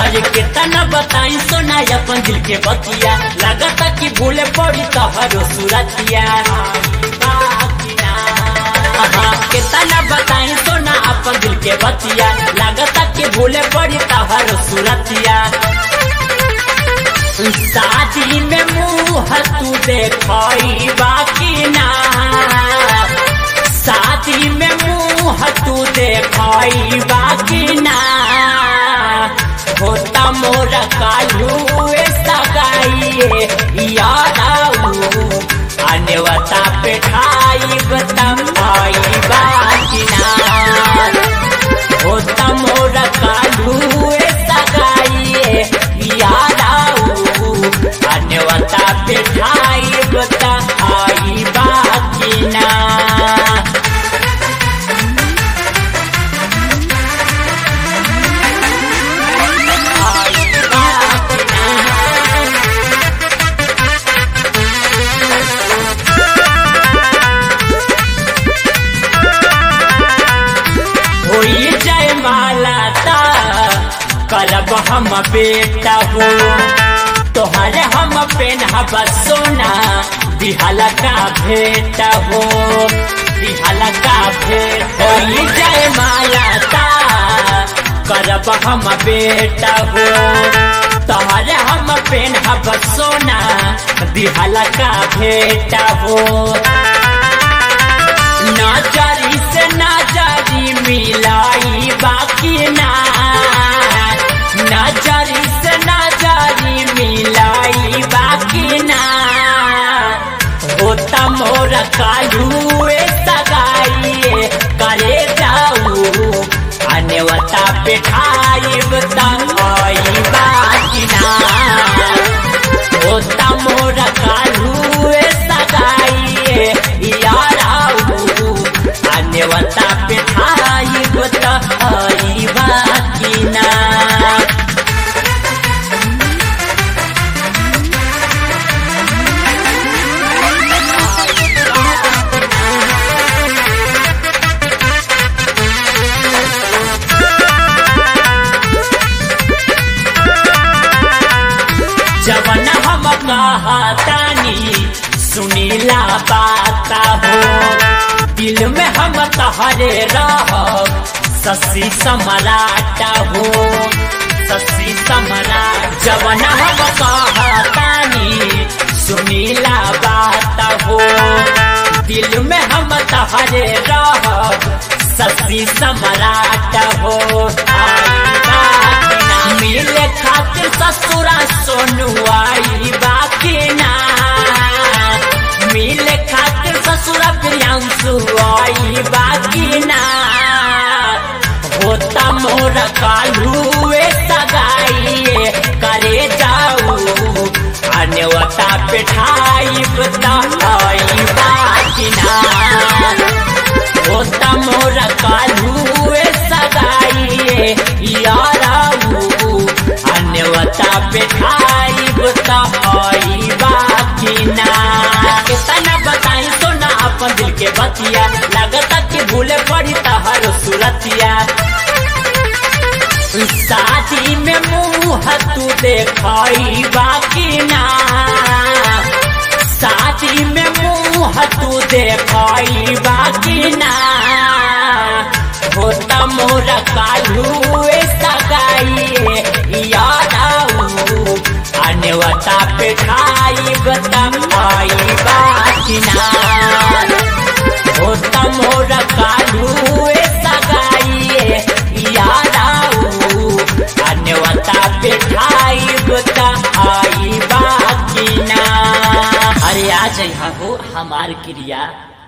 अरे कितना बताई सोना अपन दिल के बतिया लगता कि भूले पड़ी तोहरो सुरतिया कितना बताई सोना अपन दिल के बतिया लगता कि भूले पड़ी तोहरो सुरतिया शादी में मुँह तू देखई बाकी ना शादी में मुँह तू देखई बाकी ना होता मोर कालू सगाइए याद आऊ अनवता पे ठाई बताई बाकी ना होता मोर कालू सगाइए याद आऊ अनवता पे ठाई बताई बाकी ना होई जय माला ता करब हम बेटा हो तोहरे हम पेनहब सोना दिहला का भेट हो दिहला का भेट होई जय माला ता करब हम बेटा हो तोहरे हम पेनहब सोना दिहला का भेट हो नाचारी से नाचारी मिलाई बाकी ना नाचारी से नाचारी मिलाई बाकी ना होता मोर कालू सगाई करे जाऊ अनवता पे खाई बताई बाकी ना होता मोर कालू सगाई यार आऊ अन्यवता पे खाई बताई बाकी ना जवन हम कहतानी सुनीला बात हो दिल में हम तहरे रह ससी सम्राट हो ससी सम्राट जवन हम कहतानी सुनीला बात हो दिल में हम तहरे रह ससी सम्राट हो आई बात ना मिले खातिर ससुरा सोनुआई बाकी ना मिले खातिर ससुरा प्रियांशु आई बाकी ना होता मोर कालू सगाई करे जाऊ अन्यवता पे ठाई बताई बाकी ना होता मोर कालू सगाई याराऊ अन्यवता पे ठाई बताई बाकी ना कितना बताई सोना अपन दिल के बतिया लगता कि भूले पड़ी तहर सुरतिया शादी में मुँह तू देखई बाकी ना शादी में मुँह तू देखई बाकी ना होता मोर कालू सगाई याद आऊ अनवता पे खाई बताई बाकी ना होता मोर कालू सगाई याद आऊ अन्यवता पे खाई बताई बाकी ना अरे आ जाइ हो हमार क्रिया